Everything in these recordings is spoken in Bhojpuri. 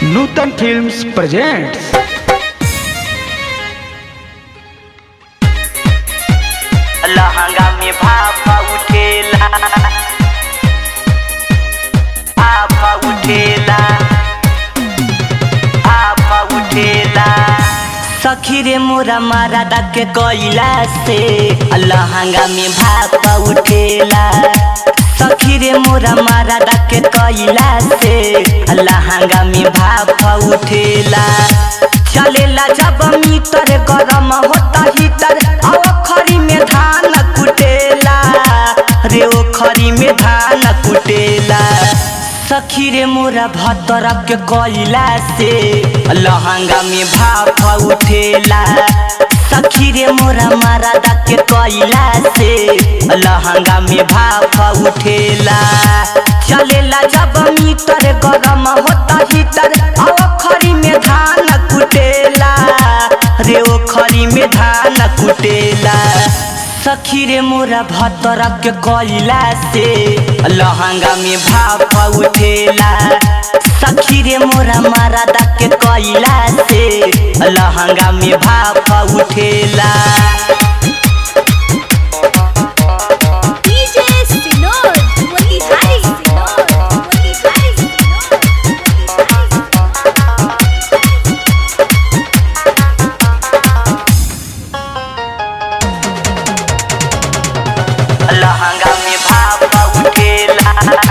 नूतन फिल्म्स प्रेजेंट्स लहंगा में भापा उठेला भापा उठेला भापा उठेला सखी रे मोरा मारा के कोयला से लहंगा में भापा उठेला सखी रे मोरा मारा के कोयला से लहंगा में भापा उठेला चलेला जब मीटर गरम होता हीटर आओ खरी में धान कुटेला रे ओ खरी में धान कुटेला सखी रे मोरा भतर के कोयला से लहंगा में भाप उठेला सखी रे मोरा मारा के कोयला से लहंगा में भाप उठेला चलेला जब मीटर गरम होता हीटर आओ खरी में धान कुटेला रे ओ खरी में धान कुटेला सखी रे मोरा भतर के कोयला से लहंगा में भाप उठेला सखी रे मोरा मारा के कोयला से लहंगा में भाप उठेला DJ Sinod, Motihari Sinod, Motihari Sinod, Motihari लहंगा में भाप उठेला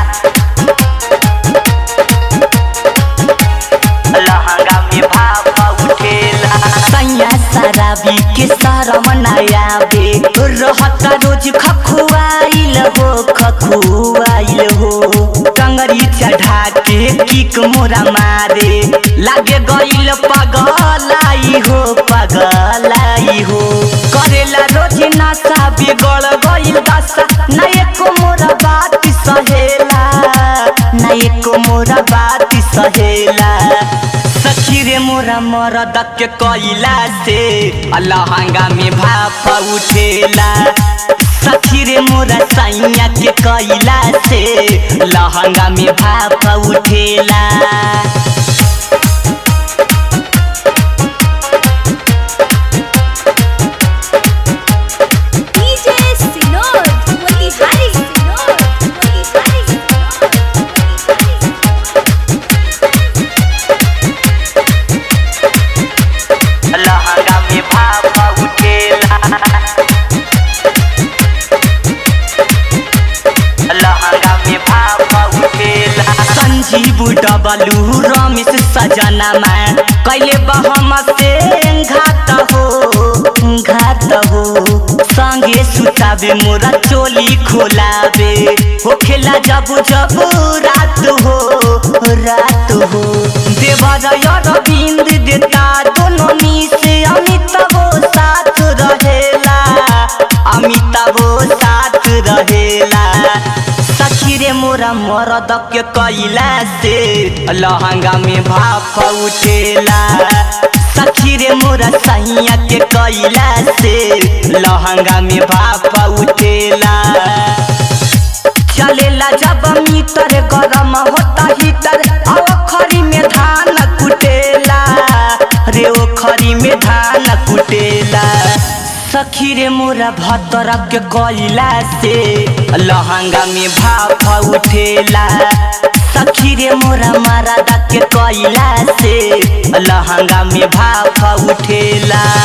लहंगा में भाप उठेला सैया शराबी के शरम नया बे रहता रोज खखुआइल हो खखुआइल हो कंगरी चढ़ा के किक मोरा मारे लागे गइल पगलाई हो पगलाई हो करेला रोज नशा बिगड़ गइल दशा ना एको मोरा बात सहेला ना एको मोरा बात सहेला सखी रे मोरा मरद के कोयला से लहंगा में भाप उठेला सखी रे मोरा सैया के कोयला से लहंगा में भाप उठेला DJ Sinod, Motihari Sinod, Motihari Sinod, Motihari लहंगा में भाप उठेला लहंगा में भाप उठेला संजीव डबलू रमेश सजना में कैले बहम से घात हो घात हो संगे सुतावे मोरा चोली खोलावे हो खेला जब जब रात हो रात हो देवर अरविंद देता दोनों मी से अमिताभ साथ रहेला अमिताभ साथ रहेला सखी रे मोरा मरद के कैला से लहंगा में भाप उठेला सखी रे मोरा सैया के कैला से लहंगा में भाप उठेला चलेला जब मीटर गरम होता हीटर आओ खरी में धान कुटेला रे ओ खरी में धान कुटेला सखी रे मोरा भतर के कोयला से लहंगा में भाप उठेला सखी रे मोरा मारा के कोयला से लहंगा में भाप उठेला